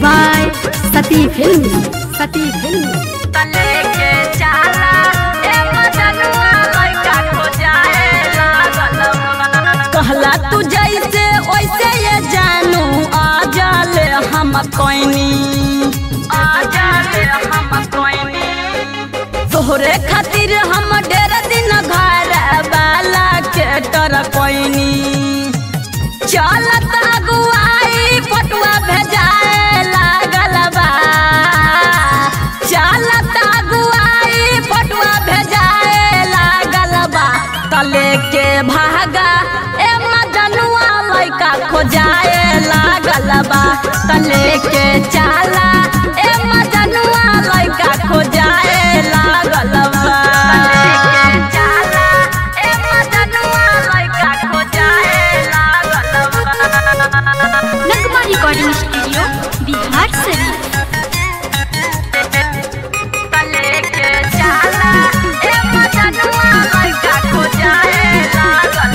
by Sati film Sati film तले के चाला ए मजनुआ लइका खो जाए लागल कहला तू जैसे वैसे ये जानू आ जाले हम कोइनी आ जाले हम कोइनी तोहरे खातिर हम ढेर दिन घर वाला के टर कोइनी चलत अगुआई पटुआ भेजाए लागल बा चलत अगुआई पटुआ भेजाए लागल बा तले के भागा ए मजनुआ लइका खोजाए लागल बा तले के चाला ए मजनुआ लइका खोजाए लागल बा तले के चाला ए मजनुआ लइका खोजाए लागल बा नगमा रिकॉर्डिंग स्टूडियो बिहार शरीफ तले के चाला ए मजनुआ लइका खोजाए लागल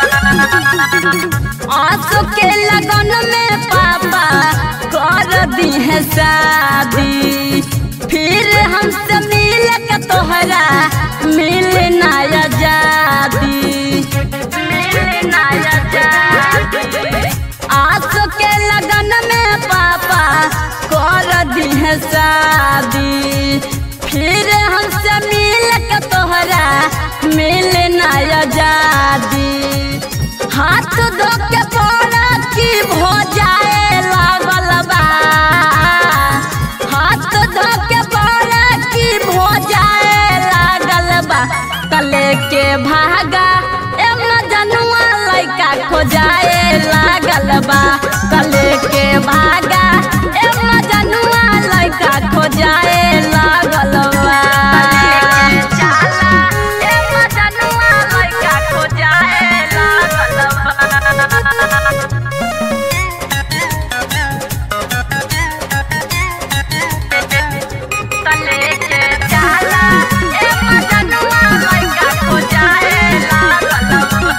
आंसू के लगन में पापा कर दी है शादी फिर हमसे मिल के तोहरा मिल ना आजादी मिल ना आजादी आंसू के लगन में पापा कर दी है शादी फिर हमसे मिल के तोहरा मिल ना आजादी हाथ धो के पड़ा की भो जाए लागल बा हाथ धो के पड़ा की भो जाए लागल बा कले के भागा ए मजनुआ लइका खो जाए लागल बा कले के भागा ए मजनुआ लइका खो जाए लागल बा चाला ए मजनुआ लइका खो जाए लागल बा तले के चाला ए मजनुआ लइका खो जाए लागल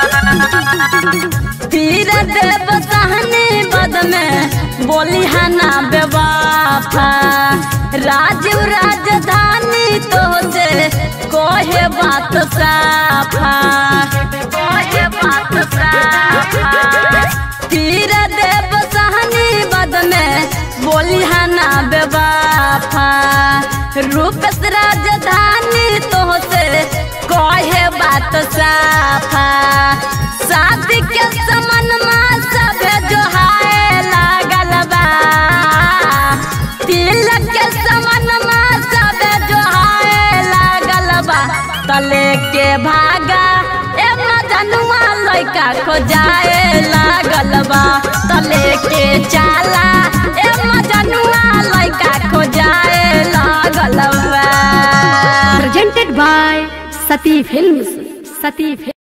तीर देव सहनी बद में बोली हना बेवाफा राजीव राजधानी तो से कोहे बात साफा कोहे बात साफा तीर देव सहनी बद में बोली हना बेवाफा रूपस राजधानी तो से कहे बात साफा शादी के समन में सबे जो हाय लागल बा तिलक के समन में सबे जो हाय लागल बा तले के भागा ए मजनुआ लइका खो जाए लागल बा तले के चाला ए मजनुआ लइका खो जाए लागल बा presented by Sati film Sati film